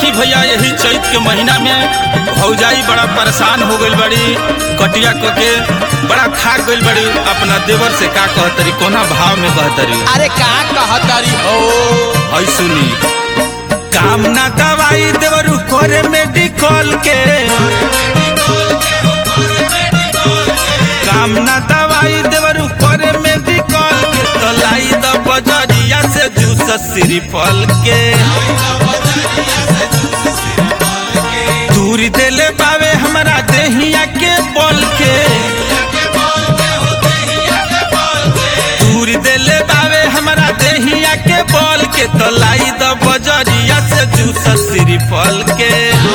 देखी भैया यही चैत के महीना में भौजाई बड़ा परेशान हो गई बड़ी कटिया क के बड़ा खा गई बड़ी अपना देवर से का कहतरी कोना भाव में कहतरी अरे का कहतरी हो हई सुनी काम ना दवाई देवरू करे मेडिकल के काम ना दवाई देवरू करे मेडिकल के तो लाई द बजरिया से जूस सिरिफल के दूरी देले पावे हमरा देहिया के बल के दूरी देले पावे हमरा देहिया के बल के तो लाई द बजरिया से जूस सिरिफल के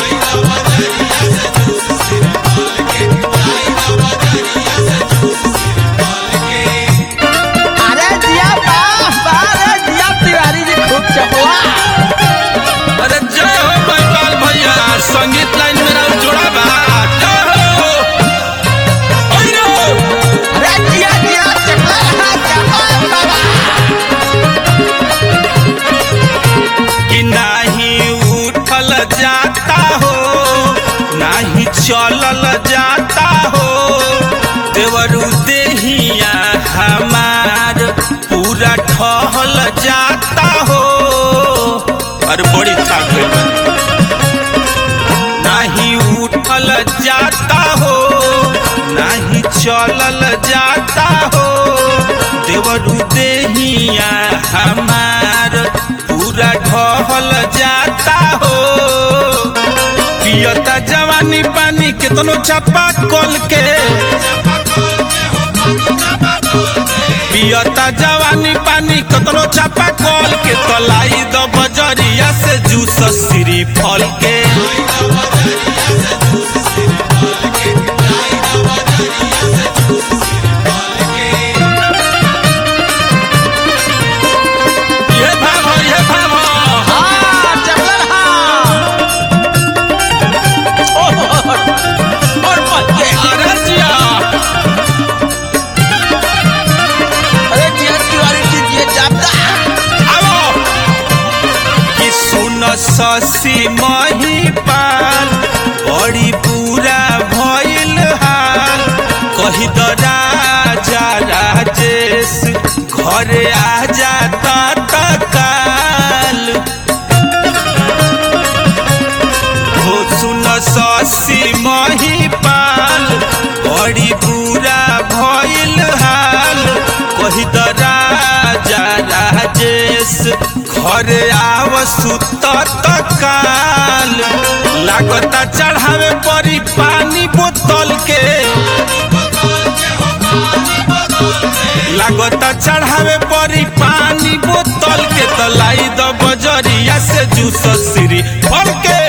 अरे जिया वाह वाह रे जिया तिवारी जी खूब चपला अरे जय हो गोपाल भैया संगीत लाइन में नाम जोड़ा बा जय हो ओइ रो। अरे जिया जिया चपला रहा चपला बाबा कि नाही उठल जाता हो नाही चलल जाता हो देवरू देहिया हमार पूरा ठहल जाता हो अरे बड़ी थाक गइल बा। नाही उठल जाता हो नाही चलल जाता हो देवरू देहिया हमार पूरा ढहल जाता हो पियता जवानी पानी केतनो छापा कल के पियता जवानी पानी कतनो छापा कल के तलाई द बजरिया से जूस सिरी फल के ये भाव ये भाव हाँ चपला रहा ओह, और मत के अरे जिया अरे जिया तिवारी जी ये जापदा आवो कि सुन ससी महिपाल बड़ी बुरा भइल हाल कही द राजा राजेश घरे आ जाता तकाल हो सुन ससी महिपाल बड़ी बुरा भइल हाल कही द राजा राजेश घरे आव सुत तकाल लागता चढ़ावे परी पानी बोतल के लागता चढ़ावे परी पानी बोतल के तलाई द बजरिया से जूस सिरी फल के